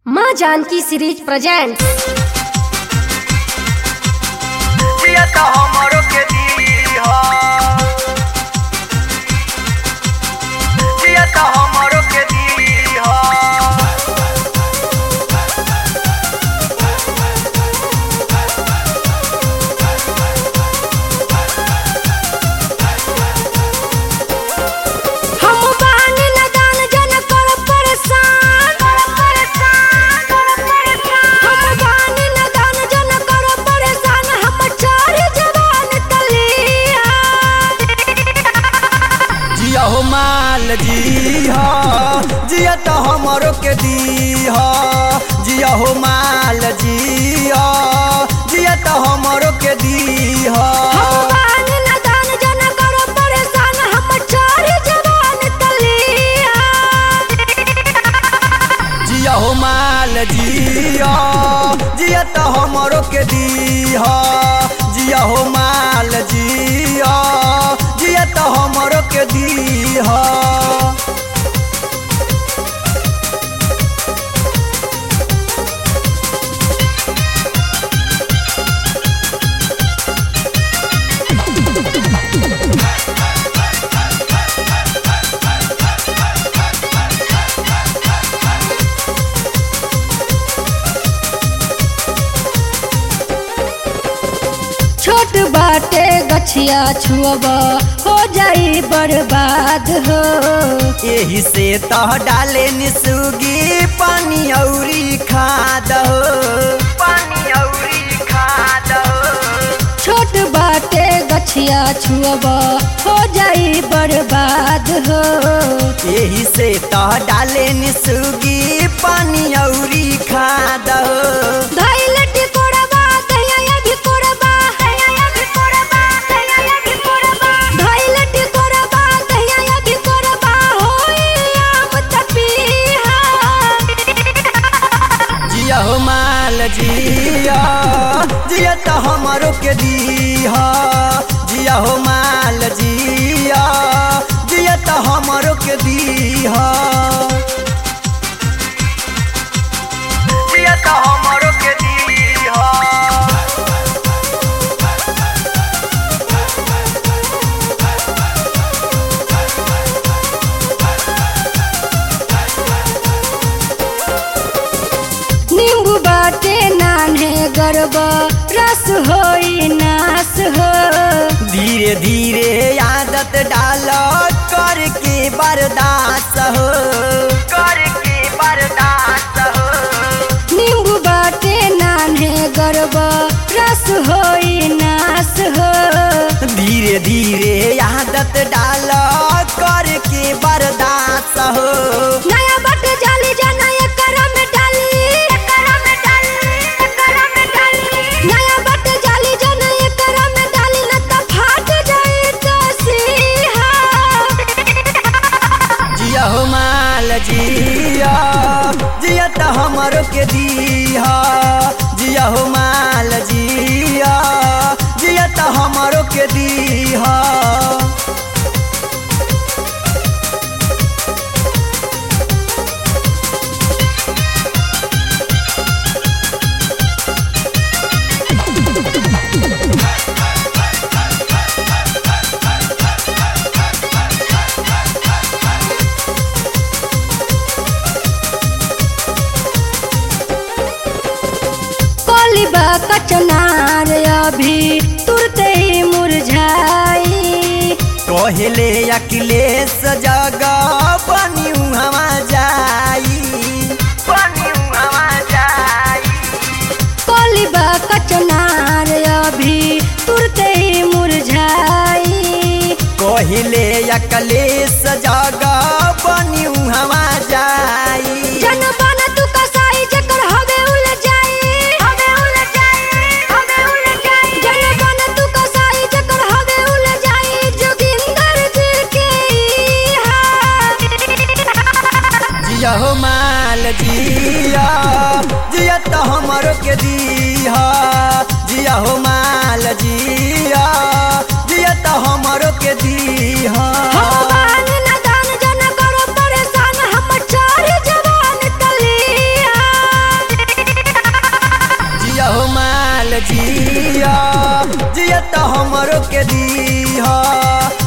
माँ Janaki series present जिया त हमरो के दीह जिया त हमरो के दीह हम बानी नदान जन कर परेशान हम बानी नदान जन कर परेशान हम चार जवान तलिया जिया हो माल जीह जिया त हमरो के दीह जिया हो माल जीह जिया त हमरो के दीह हम बानी नदान जन कर परेशान हम चार जवान तलिया जिया हो माल जिया जिया त हमरो के दीह जिया हो माल जिया जिया त हमरो के दीह छोट बाटे गछिया छुअब हो जाई बर्बाद हो एही से तह डाले निसुगी पानी औरी खाद हो पानी औरी खाद हो छोट बाटे गछिया छुअब हो जाई बर्बाद हो एही से तह डाले निसुगी पानी औरी खाद हो धैल टिकोड़बा दहिया अभी कोड़बा धैल टिकोड़बा दहिया अभी कोड़बा होई आम तपीहा जिया हो माल जिया जिया त हमरो के दीहा जिया हो माल जिया जिया त हमरो के दीहा जिया त हमरो के दीहा नींबू बाटे नान्हे गरब रस होई नास हो धीरे धीरे आदत डाल करके बर्दाश्त हो करके बर्दाश्त हो नींबू बाटे नान्हे गरब रस होई नास हो धीरे धीरे आदत डाल करके बर्दाश्त हो नया बट जाली जाना एकर में डाली नया बट जाली जाना एकर में डाली न त फाट जाई तो सीहा जिया हो माल जिया जिया त हमरो के दीहा जिया हो माल जिया जिया त हमरो के दीहा कोलिबा कचनार अभी तुरते ही मुरझाई कहले अखिलेश जगह बनी हवा जाई बनी हवा जाई कोलिबा कचनार अभी तुरते ही मुरझाई कहले अखिलेश जगह बनी हवा जाई जन बन तू कसाई जकर हवे उल जाई हवे उल जाई हवे उल जाई जन बन तू कसाई जकर हवे उल जाई जोगिंदर जी के हा जिया हो माल जिया जिया त हमरो के दीहा जिया हो माल जिया जिया त हमरो के दीहा हम बानी नदान जन करो परेशान हम चार जवान तलिया जिया जिया त हमरो के दीह